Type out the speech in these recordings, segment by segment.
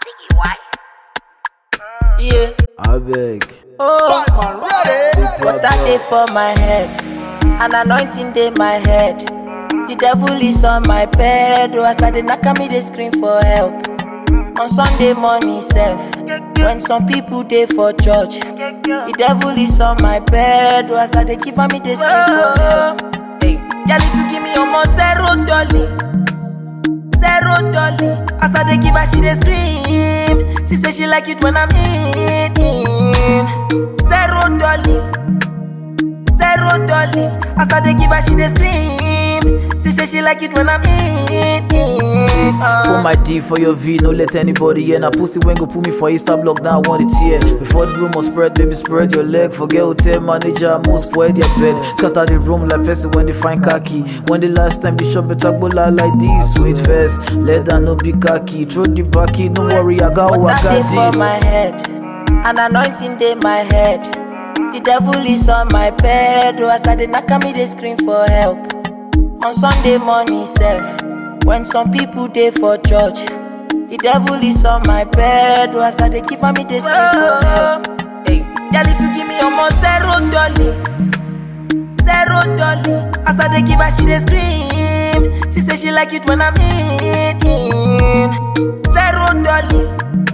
Ziggy, why? Yeah. I beg. Oh, Big water brother. dey for my head, an anointing dey my head. The devil is on my bed, oh, as I dey knack me dey scream for help. On Sunday morning sef, when some people dey for church, the devil is on my bed, oh, as I dey give am me dey scream for help. Hey, girl, if you give me almost zero dollar. zero dollar. As I dey give her, she dey scream. She say she like it when I'm in. Zero dollar, zero dollar. As I dey give her, she dey scream. She say she like it when I'm in. Put my D for your V, no let anybody in. A pussy when go put me for Insta block, now I want it here. Before the rumor spread, baby, spread your leg. Forget hotel manager, most spoil their bed. Scatter the room like person when they find khaki. When the last time Bishop Betabola like this, sweet first. Let that no be khaki. Throw the backy, no worry, I got what Water I dey for got my this. head, an anointing dey my head. The devil is on my bed, oh, as I dey knack me dey scream for help. On Sunday morning sef, when some people dey for church, the devil is on my bed, oh, as I dey give am me dey scream for help. Hey, girl, if you give me almost zero dollar, zero dollar, as I dey give her, she dey scream. She say she like it when I'm in. Zero dollar.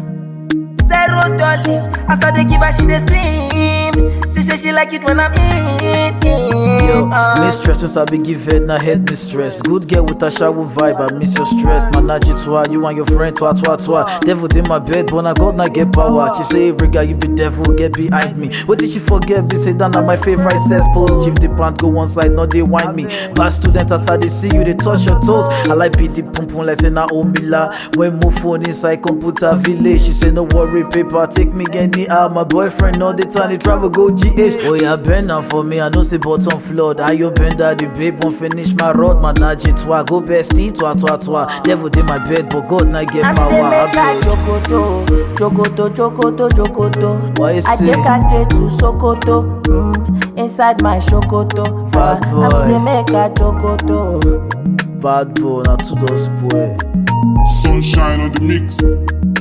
Zero dollar. As I dey give her, she dey scream. She say she like it when I'm in. Yo, Uh, mistress, since I be give head, now head mistress. Good girl with a shower vibe, I miss your stress. Manage it twa, you and your friend twa twa twa. Devil in my bed, but I God not get power. She say every guy you be devil, get behind me. What did she forget? Be say that na my favorite sex pose. Chief the pant go one side, not they wind me. Bad student, as I they see you, they touch your toes. I like beat the pum pum like say na omila. When move phone inside computer village, she say no worry, paper take me anyhow. My boyfriend all the time, they travel go GH. Oh yeah, bend now for me, I know say bottom flood. I you bend that the babe won't finish my road, manage it twa. Go bestie twa twa twa. Devil in my bed, but God not get And power. they make her I beg. jokoto, jokoto, jokoto, jokoto. What you I say? take her straight to Sokoto, mm, inside my Shokoto. Bad Uh, boy. And they make her jokoto. Bad boy, now to those boy. Sunshine on the mix.